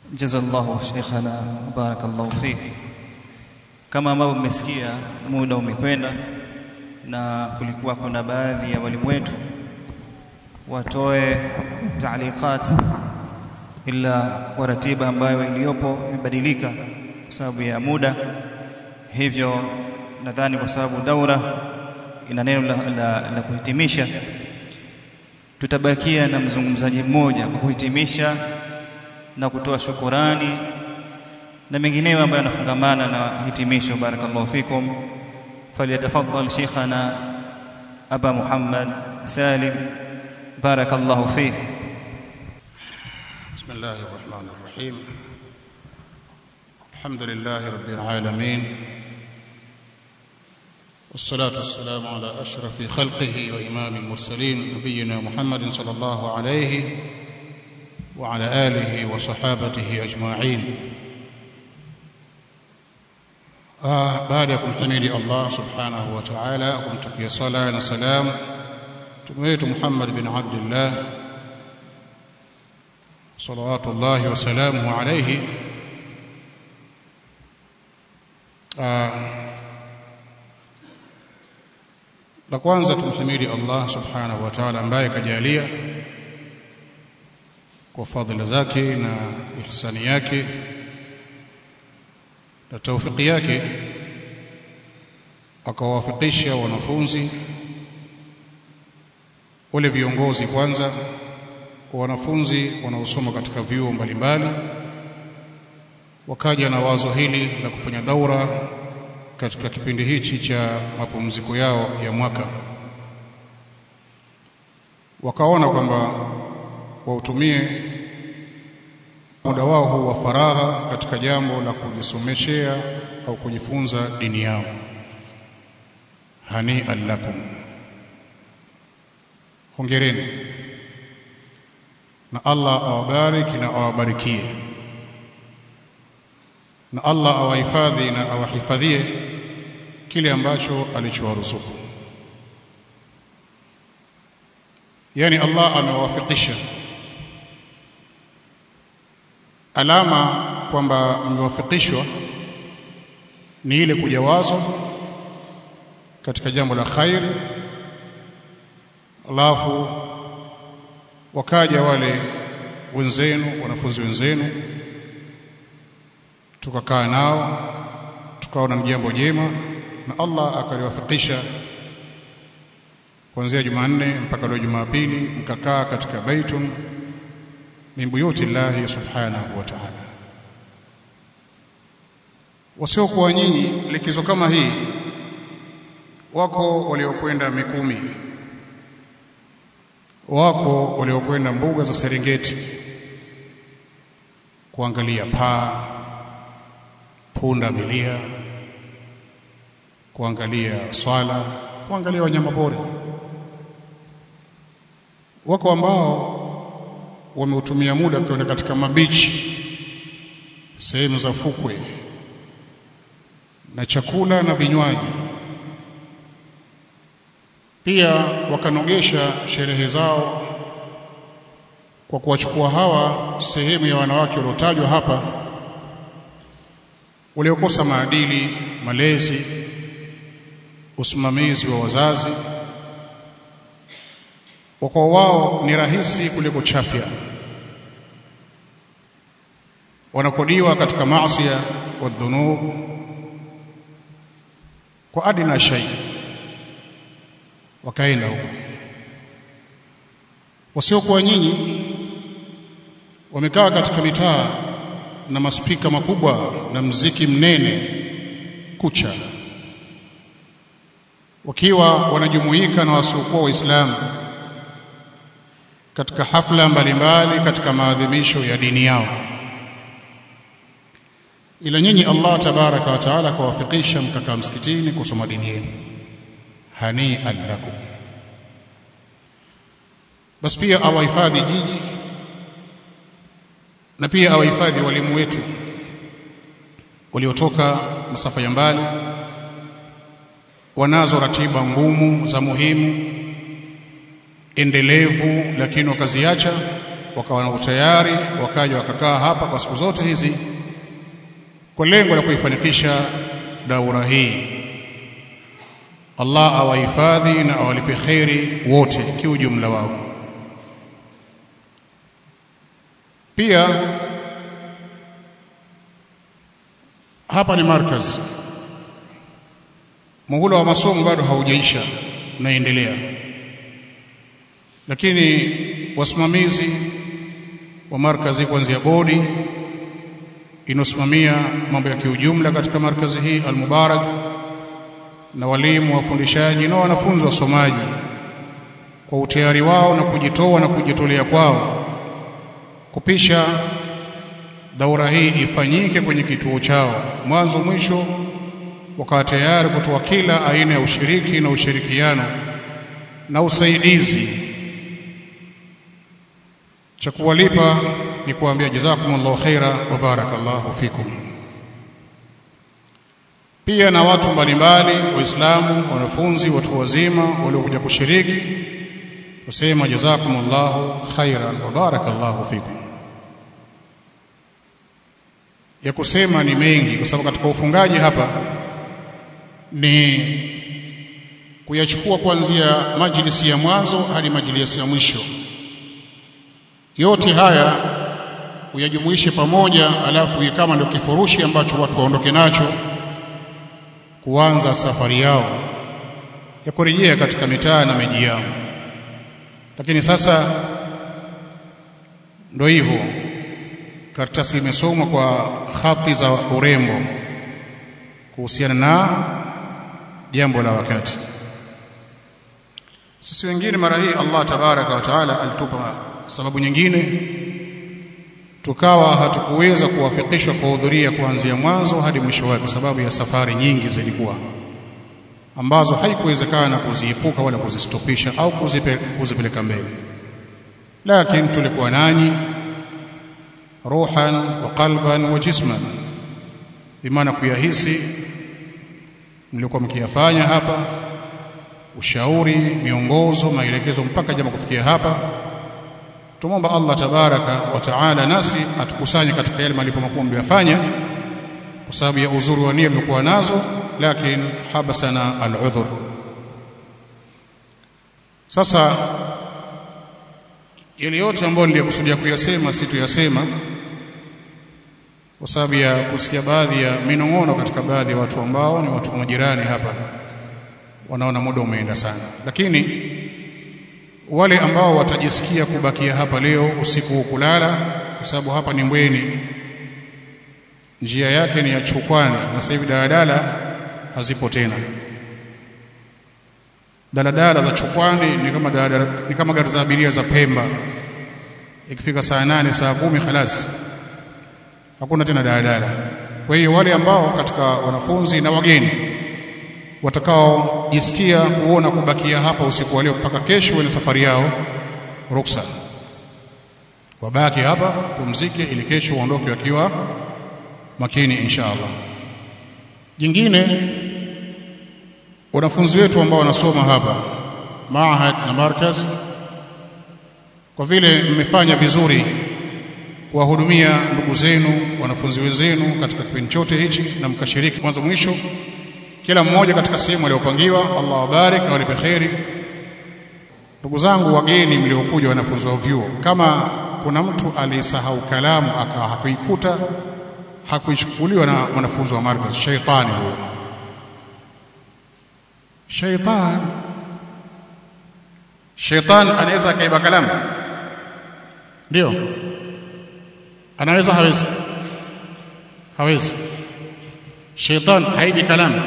jazallahu sheikhana barakallahu fik kama ambavyo mmesikia muda umekwenda na kulikuwa kuna baadhi ya walimu wetu watoe taaliqat ila kwa ratiba ambayo iliyopo imebadilika kwa sababu ya muda hivyo nadhani kwa sababu daura ina neno la, la, la kuhitimisha tutabakia na mzungumzaji mmoja kwa kuhitimisha na kutoa shukurani na mengineyo ambayo yanafungamana na hitimisho barakallahu fikum falyatafaddal sheikhana aba muhammad salim barakallahu fih بسم الله الرحمن الرحيم الحمد لله رب العالمين والصلاة والسلام على أشرف خلقه وإمام المرسلين نبينا محمد صلى الله عليه وعلى آله وصحابته أجمعين آه بعدكم حميد الله سبحانه وتعالى كنت صلاة وسلام تميت محمد بن عبد الله صلوات الله وسلامه عليه آه la kwanza tumhimidi Allah subhanahu wa ta'ala ambaye kajalia kwa fadhila zake na ihsani yake na taufiki yake akawafikisha wanafunzi wale viongozi kwanza wanafunzi wanaosoma katika vyuo mbalimbali wakaja na wazo hili la kufanya daura katika kipindi hichi cha mapumziko yao ya mwaka wakaona kwamba wautumie muda wao huu wa faragha katika jambo la kujisomeshea au kujifunza dini yao hani lakum hongereni na Allah awabariki na awabarikie na Allah awahifadhi na awahifadhie kile ambacho alichowaruzuku yani Allah amewafikisha alama kwamba mmewafikishwa ni ile kujawazwa katika jambo la khair alafu wakaja wale wenzenu wanafunzi wenzenu tukakaa nao tukaona ni jambo jema na Allah akaliwafikisha kuanzia Jumanne mpaka leo Jumapili mkakaa katika baitun min buyuti llahi subhanahu wa ta'ala wasiokuwa nyinyi likizo kama hii wako waliokwenda Mikumi wako waliokwenda mbuga za Serengeti kuangalia paa punda milia kuangalia swala kuangalia wanyama pori wako ambao wameutumia muda kwenda katika mabichi sehemu za fukwe na chakula na vinywaji pia wakanogesha sherehe zao kwa kuwachukua hawa sehemu ya wanawake waliotajwa hapa waliokosa maadili malezi usimamizi wa wazazi kwa wao ni rahisi kuliko chafya wanakodiwa katika maasi wa dhunub kwa adina shay wakaenda huko wasiokuwa nyinyi wamekaa katika mitaa na maspika makubwa na mziki mnene kucha wakiwa wanajumuika na wasiokuwa waislamu katika hafla mbalimbali katika maadhimisho ya dini yao ila nyinyi Allah tabaraka wa taala kawafikisha mkakaa msikitini kusoma dini yenu hani lakum basi pia awahifadhi jiji na pia awahifadhi walimu wetu waliotoka masafa ya mbali wanazo ratiba ngumu za muhimu endelevu lakini wakaziacha wakawa na utayari wakaja wakakaa hapa kwa siku zote hizi kwa lengo la kuifanikisha daura hii Allah awahifadhi na awalipe kheri wote kiujumla wao pia hapa ni markaz muhula wa masomo bado haujaisha unaendelea lakini wasimamizi wa markazi kuanzia bodi inosimamia mambo ya kiujumla katika markazi hii Al-Mubarak na walimu wafundishaji na wanafunzi wasomaji kwa utayari wao na kujitoa na kujitolea kwao kupisha daura hii ifanyike kwenye kituo chao mwanzo mwisho wakawa tayari kutoa kila aina ya ushiriki na ushirikiano na usaidizi cha kuwalipa ni kuambia jazakumullahu khaira wa barakallahu fikum pia na watu mbalimbali waislamu wanafunzi watu wazima waliokuja kushiriki kusema jazakumullahu khairan wa barakallahu fikum ya kusema ni mengi kwa sababu katika ufungaji hapa ni kuyachukua kuanzia majlisi ya mwanzo hadi majlisi ya mwisho yote haya uyajumuishe pamoja alafu kama ndio kifurushi ambacho watu waondoke nacho kuanza safari yao ya kurejea katika mitaa na miji yao lakini sasa ndio hivyo karatasi imesomwa kwa hati za urembo kuhusiana na jambo la wakati sisi wengine mara hii Allah tabaraka wa taala alitupa sababu nyingine tukawa hatukuweza kuwafikishwa kuhudhuria kuanzia mwanzo hadi mwisho wake kwa sababu ya safari nyingi zilikuwa ambazo haikuwezekana kuziepuka wala kuzistopisha au kuzipe, kuzipeleka mbele lakini tulikuwa nanyi ruhan wa qalban wa jisman bimaana kuyahisi mlikuwa mkiyafanya hapa ushauri miongozo maelekezo mpaka jambo kufikia hapa tumomba Allah tabaraka wa taala nasi atukusanye katika yale malipo makubwa mliyofanya kwa sababu ya uzuri wa nia mlikuwa nazo lakini habasana al-udhur sasa yale yote ambayo niliyokusudia kuyasema si tuyasema kwa sababu ya kusikia baadhi ya minong'ono katika baadhi ya watu ambao ni watu majirani hapa wanaona muda umeenda sana lakini wale ambao watajisikia kubakia hapa leo usiku kulala kwa sababu hapa ni Mbweni njia yake ni ya Chukwani na sasa hivi daladala hazipo tena daladala za Chukwani ni kama daladala, ni kama gari za abiria za Pemba ikifika saa nane saa kumi khalas hakuna tena daladala kwa hiyo wale ambao katika wanafunzi na wageni watakaojisikia kuona kubakia hapa usiku wa leo mpaka kesho wale safari yao ruksa wabaki hapa pumzike ili kesho waondoke wakiwa makini insha Allah jingine wanafunzi wetu ambao wanasoma hapa maahad na markaz kwa vile mmefanya vizuri kuwahudumia ndugu zenu wanafunzi wenzenu katika kipindi chote hichi na mkashiriki mwanzo mwisho kila mmoja katika sehemu aliyopangiwa Allah wabarik awalipe kheri ndugu zangu wageni mliokuja wanafunzi wa vyuo kama kuna mtu alisahau kalamu akawa hakuikuta hakuichukuliwa na wanafunzi wa markaz shaitani huyo shaitan shaitan anaweza akaiba kalamu ndio anaweza hawezi hawezi shaitan haibi kalamu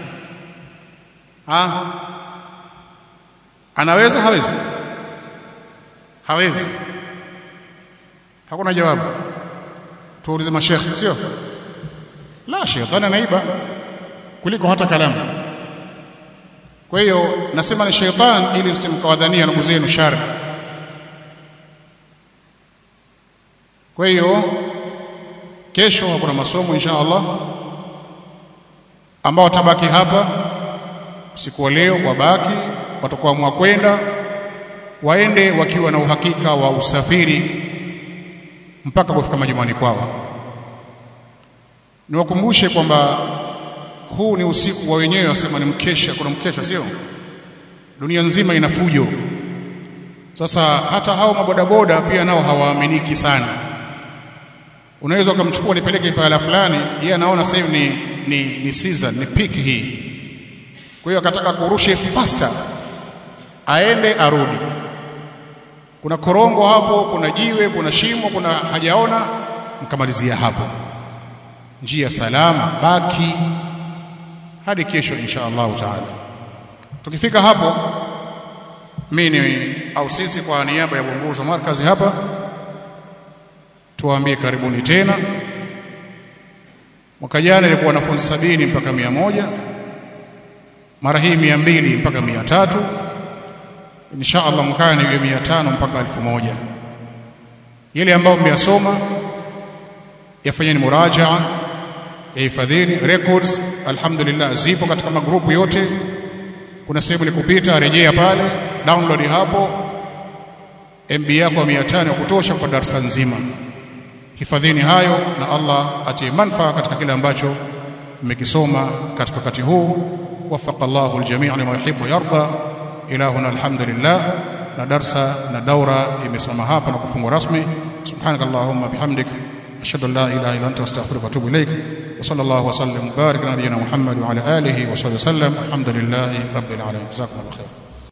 ha anaweza hawezi hawezi hakuna jawabu tuulize mashekhe sio la shetani anaiba kuliko hata kalamu kwa hiyo nasema ni sheitan ili msimkawadhania ndugu zenu shari kwa hiyo kesho kuna masomo insha Allah ambao watabaki hapa usiku wa leo wabaki watakuwa kwenda waende wakiwa na uhakika wa usafiri mpaka kufika majumbani kwao niwakumbushe kwamba huu ni usiku wa wenyewe wasema ni mkesha kuna mkesha sio dunia nzima ina fujo sasa hata hao mabodaboda pia nao hawaaminiki sana unaweza ukamchukua nipeleke pahala fulani yeye anaona sasa hivi ni ni ni season ni peak hii kwa hiyo akataka kurushe faster aende arudi kuna korongo hapo kuna jiwe kuna shimo kuna hajaona mkamalizia hapo njia salama baki hadi kesho insha Allah taala tukifika hapo mimi au sisi kwa niaba ya uongozi wa markazi hapa tuwaambie karibuni tena mwaka jana ilikuwa wanafunzi sabini mpaka mia moja mara hii mia mbili mpaka mia tatu insha Allah mwakani iwe mia tano mpaka elfu moja yale ambayo mmeyasoma yafanyeni murajaa yahifadhini records alhamdulillah zipo katika magrupu yote kuna sehemu ilikupita rejea pale download hapo MB yako ya 500 ya kutosha kwa darasa nzima hifadhini hayo na Allah atie manfaa katika kile ambacho mmekisoma katika wakati huu wafaqa Allahu aljami' lima yuhibbu yarda ilahuna alhamdulillah na darsa na daura imesoma hapa na kufungwa rasmi subhanakallahumma bihamdik ashhadu an la ilaha illa anta astaghfiruka wa atubu ilaik wa sallallahu wa sallam barik ala nabiyyina muhammad wa ala alihi wa sahbihi sallam alhamdulillahi rabbil alamin jazakumullahu khairan